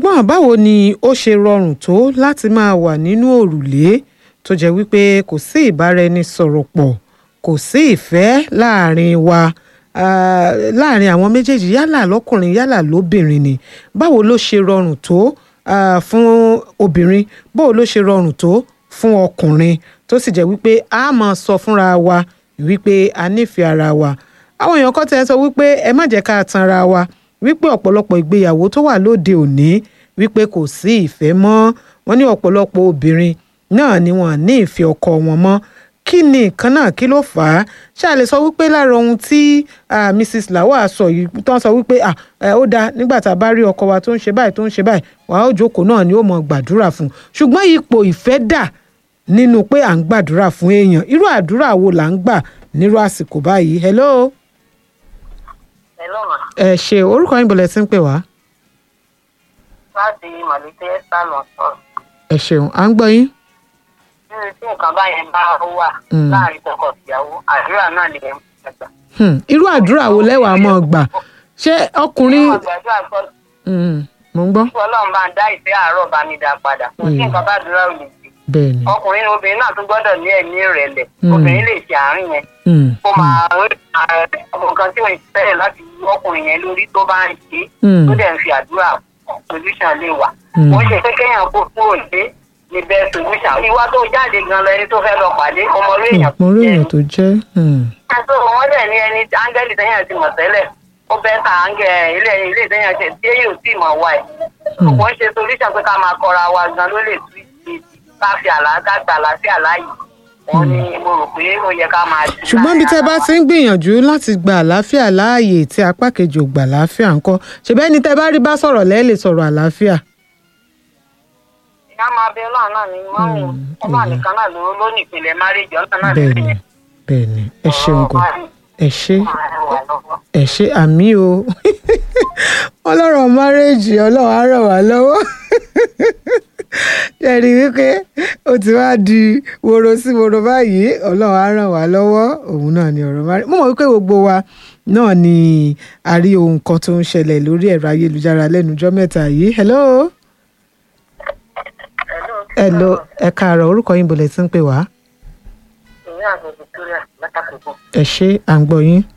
ṣùgbọ́n báwo ni ó ṣe rọrùn tó láti máa wà nínú òrùlé tó jẹ́ wípé kò sí ìbáraẹnisọ̀rọ̀ pọ̀ kò sí ìfẹ́ láàrin wa ah, láàrin àwọn méjèèjì yálà lọ́kùnrin yálà lóbìnrin ni báwo ló ṣe rọrùn tó ah, fún obìnrin báwo ló ṣe rọrùn tó fún ọkùnrin tó sì jẹ́ wípé a máa sọ fúnra wa wípé a nífẹ̀ẹ́ ara wa àwọn èèyàn kan tẹ́ sọ wípé ẹ má jẹ́ ká tanra wa wípé ọ̀pọ̀lọpọ̀ ìgbéyàwó tó wà lóde òní wípé kò sí ìfẹ́ mọ́ wọ́n ní ọ̀pọ̀lọpọ̀ obìnrin náà ni wọ́n ní ìfẹ́ ọkọ wọn mọ́ kí ni nǹkan náà kí ló fà á ṣáà lè sọ wípé lára ohun tí ah, Mrs. Lawal sọ yìí tó ń sọ wípé ah, ẹ, ó dáa nígbà tá a bá rí ọkọ wa tó ń ṣe báyìí tó ń ṣe báyìí wàá ó jókòó náà ni ó mọ gbàdúrà fún un ṣùgbọ́n ipò ìfẹ́ dà nínú pé à ń gbàdúrà fún èèyàn irú àdúrà wo là ń gbà nírú àsìkò báyìí hello Hello ma. ẹ ṣe orúkọ yín bọ̀lẹ̀ tí ń pè wá láti màlúté sálọ sọ. ẹ ṣeun à ń gbọ́ yín nínú tí nǹkan báyẹn bá wà Mm. láàrin tọkọ-tìyàwó àdúrà náà lè mú ẹgbà. Hmm, irú àdúrà wo lẹ́wàá mọ́ gbà ṣé ọkùnrin wọ́n gbàdúrà sọ Hmm, mo ń gbọ́ kí ọlọ́run bá ń dá ìfẹ́ àárọ̀ bá mi dá padà kò sí Mm. nǹkan bá dúrà ò lè ṣe. bẹ́ẹ̀ ni ọkùnrin ni obìnrin náà tún gbọ́dọ̀ ní ẹ̀mí ìrẹ̀lẹ̀ Mm. obìnrin lè ṣe àárín yẹn Hmm, kó máa ọmọ nǹkan tí wọ́n ti fẹ́rẹ̀ láti wú ọkùnrin yẹn lórí tó bá ń ṣe Mm. tó dẹ̀ ń fi àdúrà solution lè wà. Mm. wọ́n ṣe pé kéèyàn kó kúrò ní ní bẹ́ẹ̀ solution. ìwà tó jáde gan lọ ẹni tó fẹ́ lọ pàdé ọmọ orí èèyàn mo rí jẹ́ èèyàn tó jẹ́ hmm, ẹ̀sọ́ wọn dẹ̀ ní ẹni áńgẹ́lì tẹ́yàn ti mọ̀ tẹ́lẹ̀ ó bẹ́ ta áńgẹ́ ilé ilé tẹ́yàn ṣe tí èyí ò tí mọ̀ wá ẹ̀. Hmm. kò ń ṣe solution pé ká máa kọra wa gan ló lè tú ìdí ká fi àlàáfíà gbà àlàáfíà láàyè. wọ́n ní mo rò pé ó yẹ ká máa ṣe. ṣùgbọ́n bí tẹ́ bá ti ń gbìyànjú láti gba àlàáfíà láàyè tí apá kejì ò gbà àlàáfíà ńkọ́ ṣèbẹ́ ni tẹ́ bá rí bá sọ̀rọ̀ lẹ́ẹ̀ lè sọ̀rọ̀ àlàáfíà ìyá máa bẹ ọlọ́run náà ní mọ́mì ọlọ́run nìkan náà ló ló ní ìpìlẹ̀ márèjì ọlọ́run náà bẹ́ẹ̀ ni bẹ́ẹ̀ ni ẹ ṣeun gan ẹ ṣe ẹ ṣe àmì o ọlọ́rọ̀ márẹ́jì ọlọ́run á ràn wá lọ́wọ́ ṣẹ̀rí wípé ó ti wá di woro sí woro báyìí ọlọ́run á ràn wá lọ́wọ́ òun náà ni ọ̀rọ̀ márẹ́jì mo mọ̀ wípé gbogbo wa náà ni a rí ohun kan tó ń ṣẹlẹ̀ lórí ẹ̀rọ ayélujára lẹ́nujọ́ mẹ́ta yìí hello hello ẹ káàárọ̀ orúkọ yín bọ̀lẹ̀ tí ń pè wá ìyá àgbẹ̀ Victoria látàkùnkùn ẹ ṣe à ń gbọ́ yín.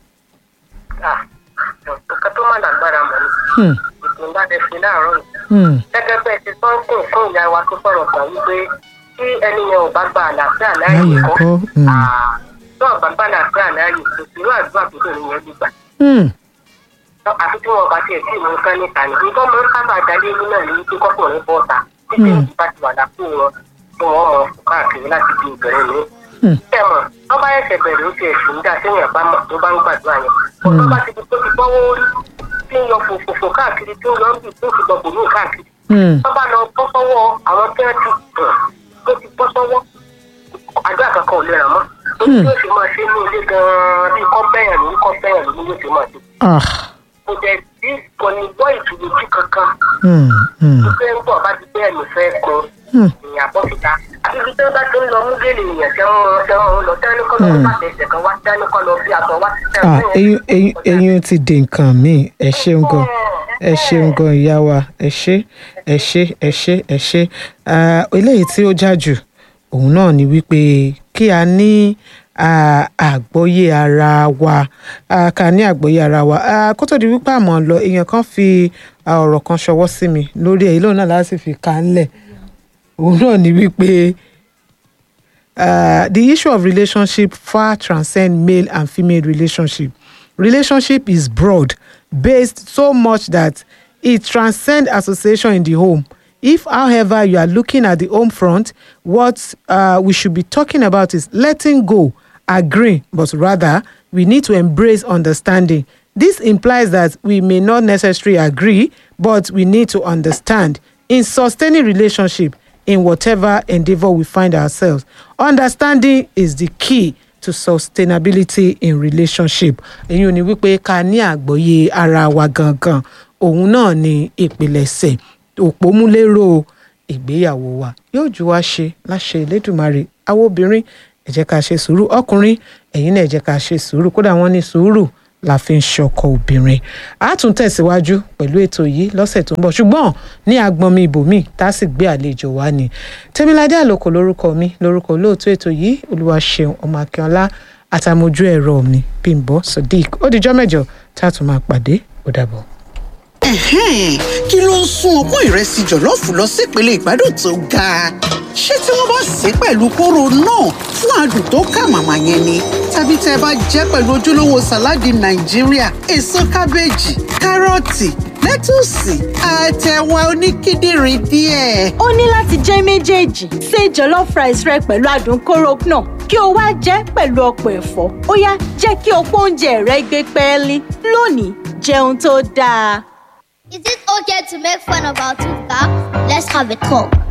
nǹkan tó má lágbára mọ̀ ni Hmm, ètò ńlá tẹ fi láàárọ̀ yìí hmm, gẹ́gẹ́ bẹ́ẹ̀ ti sọ ń kùn fún ìyá wa tó sọ̀rọ̀ gbà wípé tí ẹni yẹn ò bá gba àlàáfíà láàyè láyé kọ́ ńkọ́ Hmm, tó ò bá gba àlàáfíà láàyè kò sí irú àdúrà tó bẹ̀rẹ̀ yẹn gbígbà hmm, àfi tí wọn bá tiẹ̀ sí ìmọ̀ nǹkan níta ni nǹkan mọ̀ ń sábà dalé inú náà ní wípé kọ́kùnrin bọ́ ta títí Hmm. ìdí bá ti wà lápò wọn tí wọ́n mọ̀ káàkiri láti di ìbẹ̀rẹ̀ mi. hmm, ṣé ẹ mọ̀ wọ́n bá ẹsẹ̀ bẹ̀rẹ̀ ó ti ẹ̀sùn dá téèyàn bá mọ̀ tó bá ń gbàdúrà yẹn. ọ̀tọ́ bá ti di tó ti gbọ́wọ́ orí tí ń yọ fòfòfò káàkiri tí ń yọ ń bì tó fi gbọ̀gbọ̀ ní káàkiri hmm. wọ́n bá lọ bọ́ sọ́wọ́ àwọn tí wọ́n ti tàn tó ti bọ́ sọ́wọ́ àdúrà kankan ò lè ràn mọ́. ó ní yóò ṣe máa ṣe ní ilé gan-an bí kọ́ bẹ́yàn lórí kọ́ bẹ́yàn lórí yóò ṣe máa ṣe. Ah, kò dẹ̀ sí kò ní gbọ́ ìtùlójú kankan hmm, hmm, wípé ń bọ̀ bá ti bẹ́ẹ̀ ló fẹ́ kun hmm. ìyàn bọ́ síta. àti ibi tí wọ́n bá ti ń lọ mú gèlè èèyàn tẹ́ ń lọ tẹ́ ń lọ tẹ́ ní kọ́ lọ Hmm. bá tẹ̀sẹ̀ kan wá tẹ́ ní kọ́ lọ bí aṣọ wá. Ah, eyín eyín eyín ti di nǹkan míì ẹ ṣeun gan ẹ ṣeun gan ìyá wa ẹ ṣé ẹ ṣé ẹ ṣé ẹ ṣé Ah, eléyìí tí ó já jù òun náà ni wípé kí a ní ah, àgbọ́yé ara wa Ah, ká ní àgbọ́yé ara wa Ah, kó tó di wípé àmọ́ lọ èèyàn kan fi ah, ọ̀rọ̀ kan ṣọwọ́ sí mi lórí ẹ̀ lóun náà láti fi ká ńlẹ̀ òun náà ni wípé uh, the issue of relationship far transcend male and female relationship. Relationship is broad, based so much that it transcends association in the home. If, however, you are looking at the home front, what uh, we should be talking about is letting go, agreeing, but rather we need to embrace understanding. This implies that we may not necessarily agree, but we need to understand. In sustaining relationship, in whatever endeavor we find ourselves. Understanding is the key to sustainability in relationship. èyí ò ní wípé ká ní àgbọ́yé ara wa gangan òun náà ni ìpilẹ̀ṣẹ̀ òpómúlérò ìgbéyàwó wa yóò ju wá ṣe láṣẹ Elédùmarè àwọn obìnrin ẹ jẹ́ ká ṣe sùúrù ọkùnrin ẹ̀yin náà ẹ jẹ́ ká ṣe sùúrù kódà wọ́n ní sùúrù la fi ń ṣọkọ obìnrin a tún tẹ̀síwájú pẹ̀lú ètò yìí lọ́sẹ̀ tó ń bọ̀ ṣùgbọ́n ní agbọnmi ibòmíì tá a sì gbé àlejò wá ni tèmiládé àlòkò lórúkọ mi lórúkọ olóòtú ètò yìí olúwaṣeun ọmọ akínọlá àtàmójú ẹ̀rọ mi bímbọ sodiq ó dijọ́ mẹ́jọ tá a tún máa pàdé ó dàbọ̀. Ẹ̀hẹ́n, kí ló ń sún ọpọ́n ìrẹsì jọ̀lọ́ọ̀fù lọ sípele ìgbádùn tó ga? ṣé tí wọ́n bá sè é pẹ̀lú kóró náà fún adùn tó kà màmá yẹn ni? tàbí tẹ́ ẹ bá jẹ́ pẹ̀lú ojúlówó sàláàdì nàìjíríà èso kábéèjì kárọ̀tì lẹ́tùsì àtẹ̀wà oníkíndìnrín díẹ̀. ó ní láti jẹ́ méjèèjì ṣe jollof rice rẹ pẹ̀lú adùn kóró náà kí o wá jẹ́ pẹ̀lú ọ̀pọ̀ ẹ̀fọ́ ó yá jẹ́ kí ọ̀pọ̀ oúnjẹ rẹ gbé pẹ́ẹ́lí lónìí jẹun tó dáa. Is it okay to make fun of our two cars? Let's have a talk.